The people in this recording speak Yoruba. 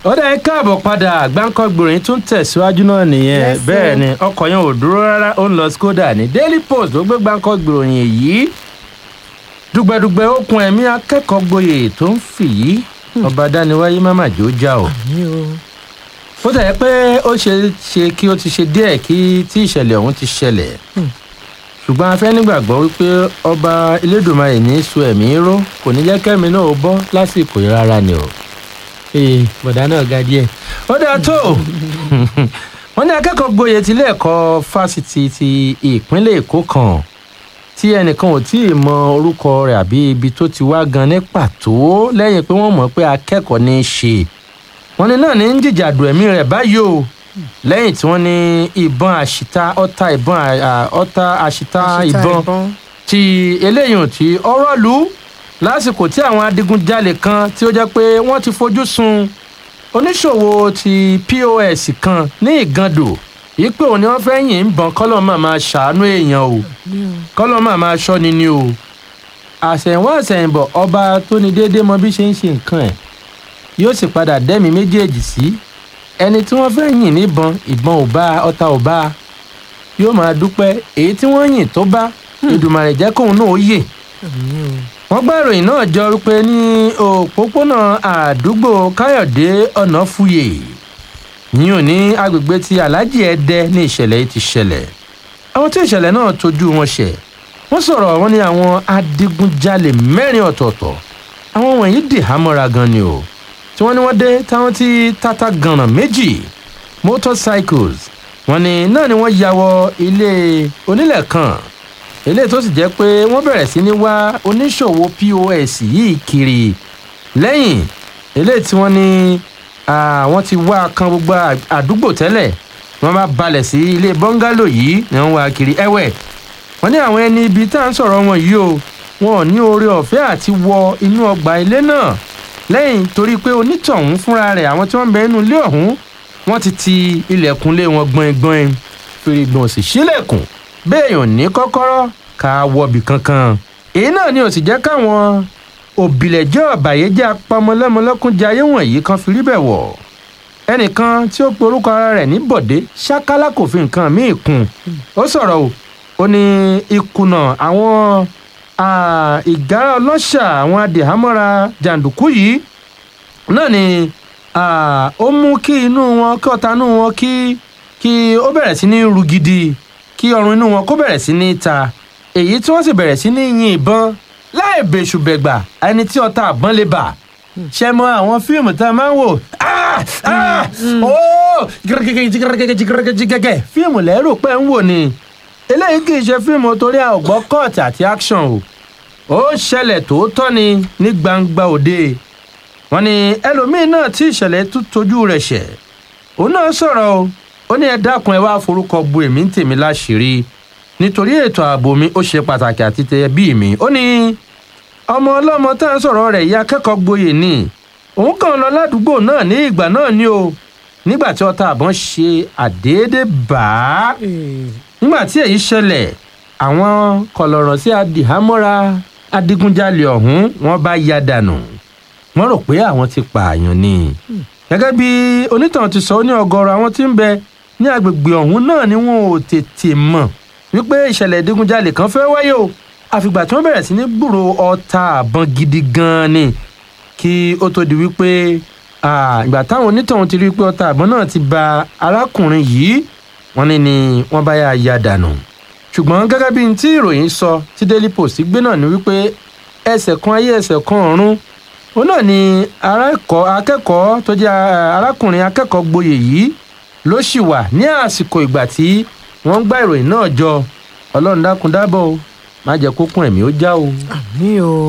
ó dá ẹ káàbọ̀ padà gbáǹkọ́gbòrin tún tẹ̀síwájú náà nìyẹn Yes, bẹ́ẹ̀ sir. ni ọkọ̀ yẹn ò dúró rárá ó ń lọ skoda ní daily post ó gbé gbáǹkọ́gbòrin yìí dùgbẹ̀dùgbẹ̀ okùn ẹ̀mí akẹ́kọ̀ọ́ gboyè tó ń fì yí ọba dániwáyé má má jò já o mi ò ó tẹ̀ pé ó ṣe ṣe kí ó ti ṣe díẹ̀ kí tí ìṣẹ̀lẹ̀ ọ̀hún ti ṣẹlẹ̀ Hmm. ṣùgbọ́n a fẹ́ nígbàgbọ́ wípé ọba elédùnmarè ní í so ẹ̀mí ró kò ní jẹ́ kẹ́mi náà ó bọ́ lásìkò yìí rárá ni o. ee bọ̀dá náà ga díẹ̀. ó dáa tó wọ́n ní akẹ́kọ̀ọ́ gboyè tilé ẹ̀kọ́ fásitì ti ìpínlẹ̀ èkó kan tí ẹnìkan ò tí ì mọ orúkọ rẹ̀ àbí ibi tó ti wá gan ní pàtó lẹ́yìn pé wọ́n mọ̀ pé akẹ́kọ̀ọ́ ní í ṣe wọ́n ní náà ní ń jìjàdù ẹ̀mí rẹ̀ báyìí o lẹ́yìn tí wọ́n ní ìbọn àṣìta ọta ìbọn à- à- ọta àṣìta ìbọn ti eléyìí tí ọ̀rọ̀ lù ú lásìkò tí àwọn adigunjalè kan tí ó jẹ́ pé wọ́n ti fojú sun oníṣòwò ti pos kan ní ìgàndò yìí pé òun ni wọ́n fẹ́ yìn ń bọ̀n kọ́lọ́ máa máa ṣàánú èèyàn o kọ́lọ́ máa máa ṣọ́ni ni o àṣẹ̀wọ̀n àṣẹ̀yìnbọ̀ ọba tó ní déédéé mọ bí ṣe ń ṣe nǹkan ẹ̀ yóò sì padà dẹ́mi méjèèjì sí ẹni tí wọ́n fẹ́ yìn níbọn ìbọn ò bá ọta ò bá yóò máa dúpẹ́ èyí tí wọ́n yìn tó bá Èdùmàrè jẹ́ kóun náà ó yè wọ́n gbọ́ ìròyìn náà jọ pé ní òpópónà àdúgbò káyọ̀dé ọ̀nàfúyè yìí ò ní agbègbè ti aláàjì ẹdẹ ní ìṣẹ̀lẹ̀ yìí ti ṣẹlẹ̀ àwọn tí ìṣẹ̀lẹ̀ náà tójú wọn ṣẹ̀ wọ́n sọ̀rọ̀ wọn ní àwọn adigunjalè mẹ́rin ọ̀tọ̀ọ̀tọ̀ àwọn wọ̀nyí dì hámọ́ra gan ni o tí wọ́n ní wọ́n dé táwọn tí tata gànà méjì motorcycles wọ́n ní náà ni wọ́n ya wọ ilé onílẹ̀ kan eléyìí tó sì jẹ́ pé wọ́n bẹ̀rẹ̀ sí ní wá oníṣòwò pos yìí kiri lẹ́yìn eléyìí tí wọ́n ní àwọn ti wá kan gbogbo à- àdúgbò tẹ́lẹ̀ wọ́n bá balẹ̀ sí ilé bọ́ngálò yìí ni wọ́n wá kiri ẹ̀wẹ̀ wọ́n ní àwọn ẹni ibi tá à ń sọ̀rọ̀ wọn yìí o wọn ò ní oore ọ̀fẹ́ àti wọ inú ọgbà ilé náà lẹ́yìn torí pé onítọ̀hún fúnra rẹ̀ àwọn tí wọ́n ń bẹ inú ilé ọ̀hún wọ́n ti ti ilẹ̀kùnlé wọn gbọ̀ngbọ̀n fèrègbọ̀n sì sílẹ̀kùn béèyàn ní kọ́kọ́rọ́ ká wọbì kankan èyí náà ni ò sì jẹ́ káwọn òbílẹ̀jẹ́ ọ̀bàyéjẹ́ apamọ́lẹ́mọlẹ́kúnjayé wọ̀nyí kan fi rí bẹ̀ wọ̀ ẹnìkan tí ó pe orúkọ ara rẹ̀ ní bọ̀dé ṣákálá kò fi nǹkan míì kún ó sọ̀rọ̀ o ó ní ìkùnà àwọn ah, ìgárá ọlọ́ṣà àwọn adìhámọ́ra jàǹdùkú yìí náà ni ah, ó mú kí inú wọn kí ọ̀tá inú wọn kí kí ó bẹ̀rẹ̀ sí ní ru gidi kí ọrùn inú wọn kó bẹ̀rẹ̀ sí ní ta èyí tí wọ́n sì bẹ̀rẹ̀ sí ní yin ìbọn láì bẹ̀ṣùbẹ̀gbà ẹni tí ọta àbọ̀n lè bà ṣe mọ àwọn fíìmù tá a máa ń wò Ah! Ah! Oh! jigẹgẹgẹgẹgẹgẹgẹgẹgẹ fíìmù lẹ́rù pé ń wò ni eléyìí kì í ṣe fíìmù torí a ò gbọ́ kọ́ọ̀tì àti action o ó ṣẹlẹ̀ tòótọ́ ni ní gbangba òde wọ́n ní ẹlòmíín náà tí ìṣẹ̀lẹ̀ tún tójú rẹ̀ ṣẹ̀ òun náà sọ̀rọ̀ o ó ní ẹ dákun ẹ wá forúkọ bu èmi ń tèmi láṣìírí nítorí ètò ààbò mi ó ṣe pàtàkì àti tẹ bí mi ó ní ọmọ ọlọ́mọ tá à ń sọ̀rọ̀ rẹ̀ ìyá akẹ́kọ̀ọ́ gboyè ni òun kàn lọ ládùúgbò náà ní ìgbà náà ni o nígbà tí ọta àbọ̀n ṣe àdéédé bá a nígbà tí èyí ṣẹlẹ̀ àwọn kọlọ̀rọ̀ sí adìhámọ́ra adigunjalè ọ̀hún wọ́n bá ya dànù wọ́n rò pé àwọn ti pààyàn ni gẹ́gẹ́ bí onítàn ti sọ ó ní ọ̀gọ̀rọ̀ àwọn tí ń bẹ ní agbègbè ọ̀hún náà ni wọn ò tètè mọ̀ wípé ìṣẹ̀lẹ̀ ìdigunjalè kan fẹ́ wáyé o àfìgbà tí wọ́n bẹ̀rẹ̀ sí ní gbúrò ọta àbọ̀n gidi gan-an ni kí ó tó di wípé ah, ìgbà táwọn onítọ̀hún ti rí i pé ọta àbọ̀n náà ti ba arákùnrin yìí wọ́n ní ni wọ́n bá yà ya dànù ṣùgbọ́n gẹ́gẹ́ bí n tí ìròyìn sọ tí daily post gbé náà ni wípé ẹsẹ̀ kan ayé ẹsẹ̀ kan ọ̀run òun náà ni arákọ̀- akẹ́kọ̀ọ́ tó jẹ́ ah, arákùnrin akẹ́kọ̀ọ́ gboyè yìí ló sì wà ní àsìkò ìgbà tí wọ́n ń gbá ìròyìn náà jọ ọlọ́run dákun dábọ̀ o má jẹ́ kó kún ẹ̀mí ó já o. mi ò